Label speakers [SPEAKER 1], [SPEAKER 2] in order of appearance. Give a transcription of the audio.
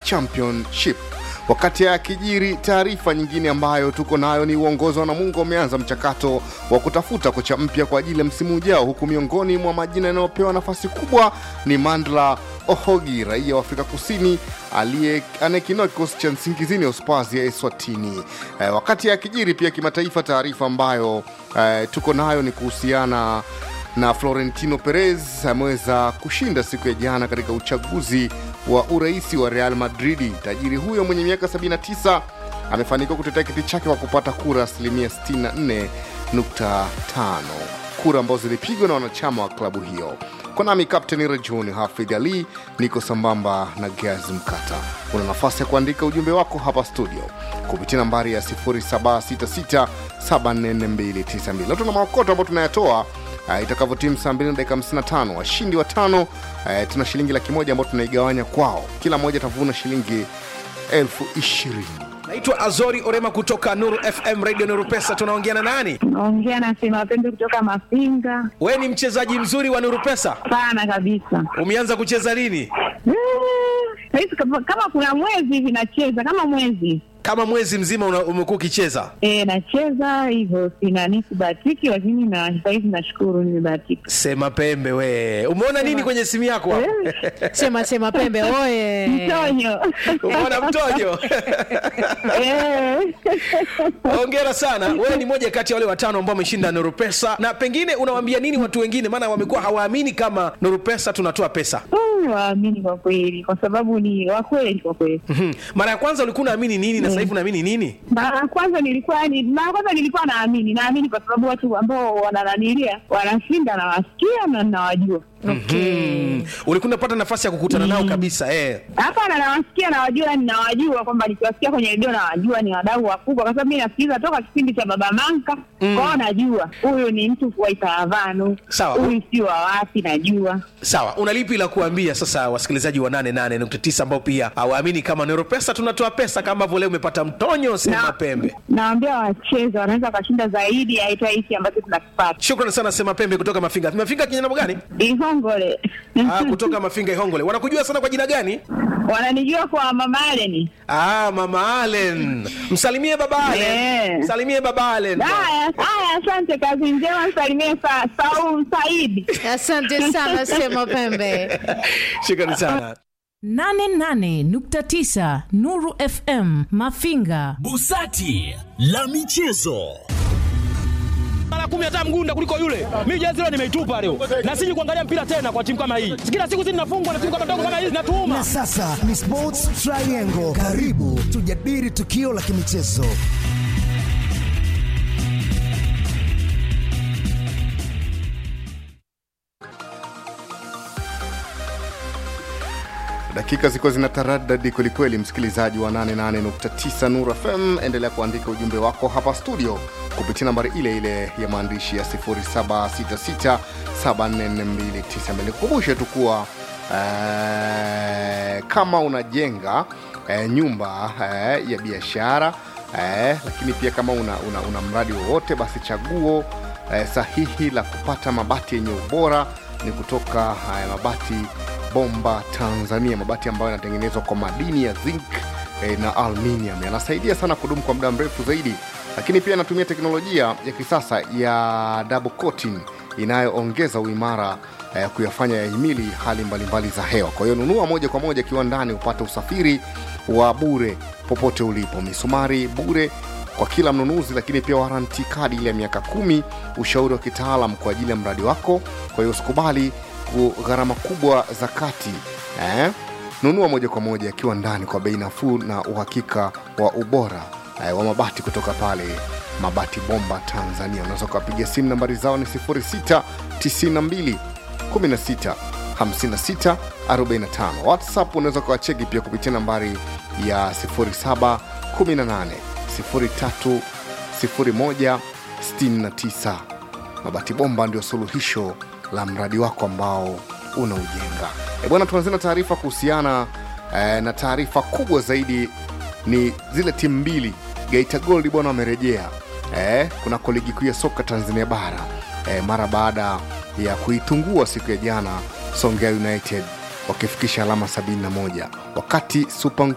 [SPEAKER 1] championship wakati ya kijiri taarifa nyingine ambayo tuko nayo ni uongozi wa namungo umeanza mchakato wa kutafuta kocha mpya kwa ajili ya msimu ujao huku miongoni mwa majina yanayopewa nafasi kubwa ni mandla ohogi raia wa afrika kusini aliye- anayekinoa kikosi cha nsingizini ya uspazi ya eswatini eh, wakati ya kijiri pia kimataifa taarifa ambayo eh, tuko nayo ni kuhusiana na Florentino Perez ameweza kushinda siku ya jana katika uchaguzi wa uraisi wa Real Madridi. Tajiri huyo mwenye miaka 79 amefanikiwa kutetea kiti chake kwa kupata kura asilimia 64.5, kura ambazo zilipigwa na wanachama wa klabu hiyo. Kwa nami Kapteni Rajuni Hafidh Ali, niko sambamba na Gaz Mkata. Una nafasi ya kuandika ujumbe wako hapa studio kupitia nambari ya 0766744292. Leo tuna maokoto ambayo tunayatoa uh, itakavyotimu saa 2 na dakika 55 washindi watano uh, tuna shilingi laki moja ambayo tunaigawanya kwao kila mmoja atavuna shilingi elfu ishirini
[SPEAKER 2] naitwa azori orema kutoka nuru fm radio nuru pesa tunaongea na nani
[SPEAKER 3] naongea na sema pembe kutoka Mafinga.
[SPEAKER 2] we ni mchezaji mzuri wa nuru pesa
[SPEAKER 3] Sana kabisa.
[SPEAKER 2] umeanza kucheza lini
[SPEAKER 3] Eh, Saizi kama kama kuna mwezi hivi nacheza kama mwezi
[SPEAKER 2] kama mwezi mzima una- umekuwa ukicheza
[SPEAKER 3] e, nacheza hivyo, sina nisibahatiki, lakini na sahizi nashukuru nimebahatika.
[SPEAKER 2] sema pembe we umeona nini kwenye simu yako hapo?
[SPEAKER 4] sema sema pembe oye
[SPEAKER 3] Mtonyo
[SPEAKER 2] umeona mtojo
[SPEAKER 3] Eh.
[SPEAKER 2] hongera sana wewe ni moja kati ya wale watano ambao wameshinda nuru pesa na pengine unawaambia nini watu wengine maana wamekuwa hawaamini kama nuru pesa tunatoa pesa
[SPEAKER 3] Mm, waamini kwa kweli, kwa sababu ni wakweli kwa kweli.
[SPEAKER 2] Mhm. mara ya kwanza ulikuwa unaamini nini na sasa hivi unaamini nini
[SPEAKER 3] Mara ya kwanza nilikuwa ni mara ya kwanza nilikuwa naamini, naamini kwa sababu watu ambao wanananilia wanashinda, nawasikia na nawajua.
[SPEAKER 2] Mhm. ulikuwa unapata nafasi ya kukutana nao kabisa eh.
[SPEAKER 3] Hapana, nawasikia nawajua, ninawajua kwamba nikiwasikia kwenye redio nawajua ni wadau wakubwa, kwa sababu mi nasikiliza toka kipindi cha Baba Manka mm. kwao, najua huyu ni mtu wa Itaravanu,
[SPEAKER 2] Sawa.
[SPEAKER 3] huyu si wa wapi, najua
[SPEAKER 2] sawa una lipi la kuambia sasa wasikilizaji wa 88.9 ambao pia hawaamini kama nero pesa tunatoa pesa kama ambavyo leo umepata mtonyo sema
[SPEAKER 3] Na-
[SPEAKER 2] pembe
[SPEAKER 3] nawambia wacheze, wanaweza wakashinda zaidi ya hata hiki ambacho tunakipata.
[SPEAKER 2] shukrani sana sema pembe kutoka mafinga mafinga kinyana gani
[SPEAKER 3] Ihongole
[SPEAKER 2] ah, kutoka mafinga ihongole wanakujua sana kwa jina gani
[SPEAKER 3] wananijua kwa Mama Aleni.
[SPEAKER 2] ah, mama alen msalimie baba alen
[SPEAKER 3] Yeah.
[SPEAKER 2] msalimie baba alen
[SPEAKER 3] Haya haya, asante, kazi njema, msalimie sa, Saul Saidi.
[SPEAKER 4] asante sana sema pembe
[SPEAKER 2] shukrani sana
[SPEAKER 5] 88.9 Nuru FM Mafinga.
[SPEAKER 6] Busati la michezo.
[SPEAKER 7] mara kumi hata mgunda kuliko yule. Mimi jezi leo nimeitupa leo, na siji kuangalia mpira tena kwa timu kama hii. Kila siku sisi tunafungwa na timu kama ndogo kama hizi, natuuma
[SPEAKER 8] Na sasa ni Sports Triangle. Karibu tujadili tukio la kimichezo.
[SPEAKER 1] dakika ziko zina taradadi kwelikweli msikilizaji wa 88.9 nur fm endelea kuandika ujumbe wako hapa studio kupitia nambari ile ile ya maandishi ya 0766744292 nikukumbushe tu kuwa eh, kama unajenga eh, nyumba eh, ya biashara eh, lakini pia kama una, una, una mradi wowote basi chaguo eh, sahihi la kupata mabati yenye ubora ni kutoka eh, mabati bomba tanzania mabati ambayo yanatengenezwa kwa madini ya zinc eh, na aluminium yanasaidia sana kudumu kwa muda mrefu zaidi lakini pia yanatumia teknolojia ya kisasa ya double coating inayoongeza uimara eh, kuyafanya yahimili hali mbalimbali za hewa kwa hiyo nunua moja kwa moja kiwandani upate usafiri wa bure popote ulipo misumari bure kwa kila mnunuzi lakini pia waranti kadi ile ya miaka kumi ushauri wa kitaalam kwa ajili ya mradi wako kwa hiyo usikubali ku- gharama kubwa za kati eh? nunua moja kwa moja akiwa ndani kwa bei nafuu na uhakika wa ubora eh, wa mabati kutoka pale mabati bomba tanzania unaweza ukawapigia simu nambari zao ni 692 16 56 45 whatsapp unaweza ukawacheki pia kupitia nambari ya 07 18 03 01 69 mabati bomba ndio suluhisho la mradi wako ambao unaujenga e bwana tuanzie na taarifa kuhusiana eh, na taarifa kubwa zaidi ni zile timu mbili geita gold bwana wamerejea eh, kunako ligi kuu ya soka tanzania bara eh, mara baada ya kuitungua siku ya jana songea united wakifikisha alama 71 wakati super